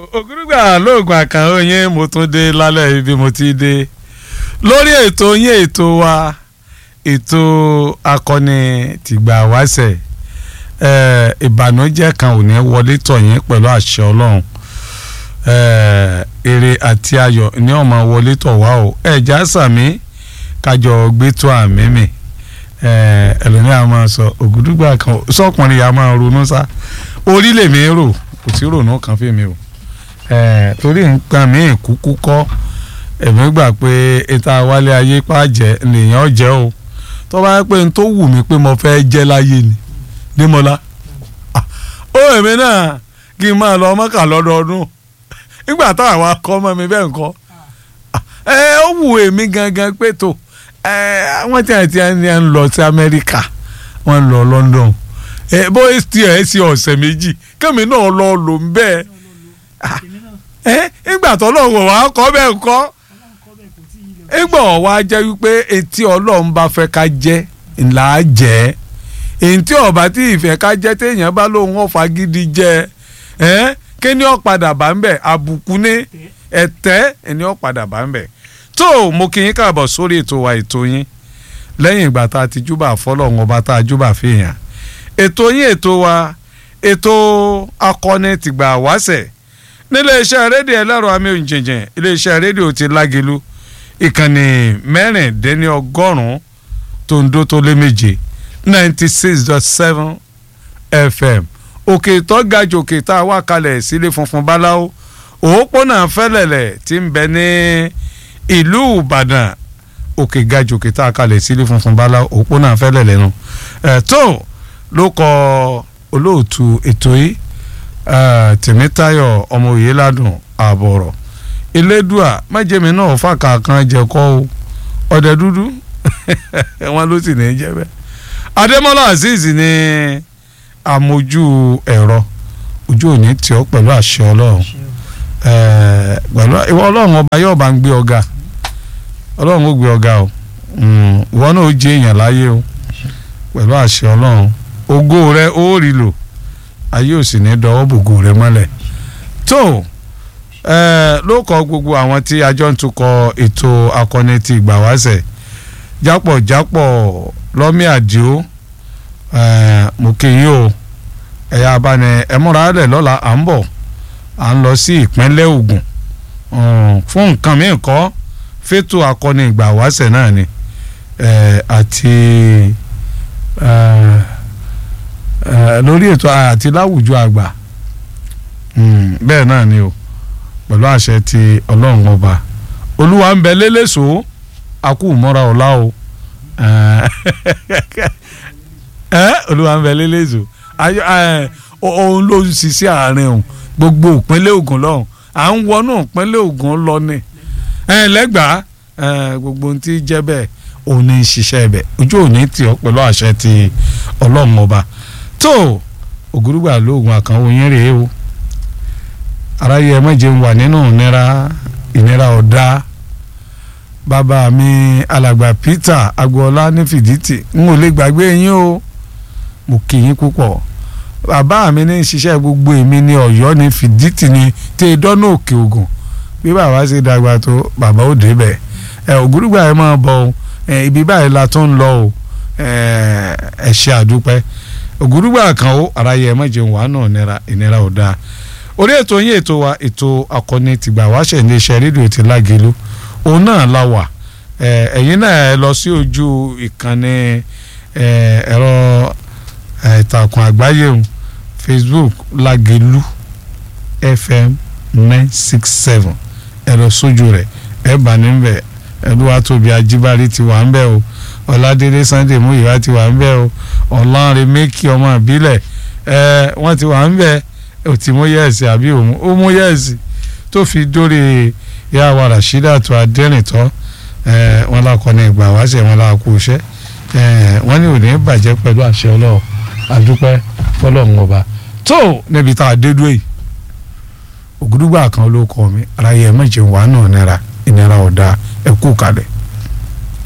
ògúrúgbà lóògùn àkànó yín mo tún dé lálẹ́ ibi mo ti dé lórí ètò yín ètò wa ètò akọni tìgbà wáṣẹ̀ ìbànújẹ́ kan ò ní wọlé tọ̀ yín pẹ̀lú àṣẹ ọlọ́run èrè àti ayọ̀ ní ọmọ wọlé tọ̀ wá o ẹ̀já sàmí kájọ gbé tó àmì mi ẹlòmíà máa sọ ògúdúgbà kan sọkùnrin yà máa ronú sá orílẹ̀ mi rò kò sí ronú kan fún mi o torí nǹkan mi kúkú kọ́ èmi gbà pé ìta wálé ayé pàjẹ́ lèèyàn jẹ́ o tó bá yẹ pé n tó wù mí pé mo fẹ́ jẹ́ láyé ni nímọ̀lá ó èmi náà kí n máa lọ mọ́kà lọ́dọọdún nígbà táwọn akọ́ mọ́ mi bẹ́ẹ̀ nǹkan ẹ ó wù èmi gangan pé tó àwọn tí àti ẹni ń lọ sí Amẹ́ríkà wọ́n lọ London ẹ bó ti ẹ̀ sí ọ̀sẹ̀ méjì kẹ́mi náà lọ lò ń bẹ́ẹ̀ ẹ nígbà tó lọ́wọ́ wa kọ́ bẹ́ẹ̀ kọ́ nígbà wa jẹ́ wípé etí Ọlọ́run bá fẹ́ ká jẹ́ ńlá jẹ́ èyí tí ọba tí ìfẹ́ ká jẹ́ téèyàn bá lóun ọ̀fà gidi jẹ́ ẹ́ kí ni ó padà bá ń bẹ̀ àbùkù ní ẹ̀tẹ́ ẹni ó padà bá ń bẹ̀ tó mo kí yín káàbọ̀ sórí ètò wa ètò yín lẹ́yìn ìgbà tá a ti júbà fọlọ́run ọba tá a júbà fèèyàn ètò yín ètò wa ètò akọni tìgbà wáṣẹ̀ nílé iṣẹ́ rédíò ẹlẹ́rọ amí òǹjẹ̀jẹ̀ ilé iṣẹ́ rédíò ti lágelu ìkànnì mẹ́rìndínlọ́gọ́rùn-ún tó ń dó tó lé méje ninety six dot seven fm òkè tó ga jù òkè tá a wá kalẹ̀ sílé funfun báláwo òpópónà fẹ́lẹ̀lẹ̀ tí ń bẹ ní ìlú ìbàdàn òkè ga jù òkè tá a kalẹ̀ sílé funfun báláwo òpópónà fẹ́lẹ̀lẹ̀ nu ẹ̀ tó ló kọ olóòtú ètò yìí tèmítáyọ̀ ọmọ òye ládùn àbọ̀rọ̀ elédùà májèmí náà fàkà kan jẹ̀kọ́ o ọ̀dẹ dúdú wọn ló sì ní í jẹ́ bẹ́ẹ̀ adémọ́lá azeez ní àmójú ẹ̀rọ ojú òní tí ó pẹ̀lú àṣẹ ọlọ́run pẹ̀lú ìwọ ọlọ́run ọba yóò bá ń gbé ọ̀gá ọlọ́run ó gbé ọ̀gá o ìwọ náà ó jẹ́ èèyàn láyé o pẹ̀lú àṣẹ ọlọ́run ògo rẹ ó rí lò ayé ò sì ní dọwọ́ bògo rẹ mọ́lẹ̀ tó ló kọ gbogbo àwọn tí a jọ ń tukọ̀ ètò akọni ti ìgbà wáṣẹ̀ jápọ̀jápọ̀ lọ́mí àdìo mo kí yín o ẹ̀yà abáni ẹ̀múra rẹ̀ lọ́la à ń bọ̀ à ń lọ sí ìpínlẹ̀ Ògùn fún nǹkan míì kọ́ fẹ́tò akọni ìgbà wáṣẹ̀ náà ni àti lórí ètò àti láwùjọ àgbà bẹ́ẹ̀ náà ni o pẹ̀lú àṣẹ ti ọlọ́run ọba olúwa ń bẹ lélẹ́sọ̀ọ́ akú mọ́ra ọ̀la o olúwa ń bẹ lélẹ́sọ̀ọ́ òun ló ń ṣiṣẹ́ àárín òun gbogbo ìpínlẹ̀ Ògùn lọ́hùn à ń wọnú ìpínlẹ̀ Ògùn lọ ní lẹ́gbàá gbogbo ohun tí jẹ́ bẹ́ẹ̀ òun ní ṣiṣẹ́ bẹ́ẹ̀ ojú òní tì ọ́ pẹ̀lú àṣẹ ti ọlọ́run ọba tó ògúrúgbà lóògùn àkànwò yín rèé o aráyé ẹ mọ̀jẹ̀ ń wà nínú ìnira ìnira ọ̀dá bàbá mi alàgbà Peter agboola ní fìdítì n ò lè gbàgbé yín o mo kì yín púpọ̀ bàbá mi ní ṣiṣẹ́ gbogbo èmi ní ọ̀yọ́ ní fìdítì ní tẹ dọ́nà òkè ògùn bí bàbá ṣe dàgbà tó bàbá ò débẹ̀ ẹ ògúrúgbà ẹ máa bọ̀ ẹ ibi báyìí la tó ń lọ o ẹ ṣe àdúpẹ́ ògúrúgbà kan ó aráyé ẹ mọ̀jẹ̀ ń wà náà ìnira ọ̀dá orí ètò yín ètò wa ètò akọni tìgbà wáṣẹ̀ ní iṣẹ́ rédíò ti lágelu òun náà la wà ẹ̀yin náà ẹ lọ sí ojú ìkànnì ẹ̀rọ ìtàkùn àgbáyé òun Facebook lágelu FM nine six seven ẹ lọ sójú rẹ̀ ẹ bá níbẹ̀ ẹlúwatóbi ajíbárí ti wà ń bẹ̀ o ọ̀làdélé Sunday múyìwá ti wà ń bẹ̀ o ọ̀lànrin mẹ́kì ọmọ ìbílẹ̀ ẹ wọ́n ti wà ń bẹ̀ ó ti mú yẹ́ẹ̀sì àbí òun ó mú yẹ́ẹ̀sì tó fi dórí ìyá wa Rashidatu Adẹ́rìntọ́ wọn lakọni ìgbà wáṣẹ wọn la kú iṣẹ́ wọn ní òní bàjẹ́ pẹ̀lú àṣẹ Ọlọ́run àdúpẹ́ fọlọ́run ọba tó níbi tá a dé dúró yìí ògùdùgbà kan ló kọ mi ara yẹ mẹjẹ wà náà nira ìnira ọ̀dà ẹ̀kú kalẹ̀.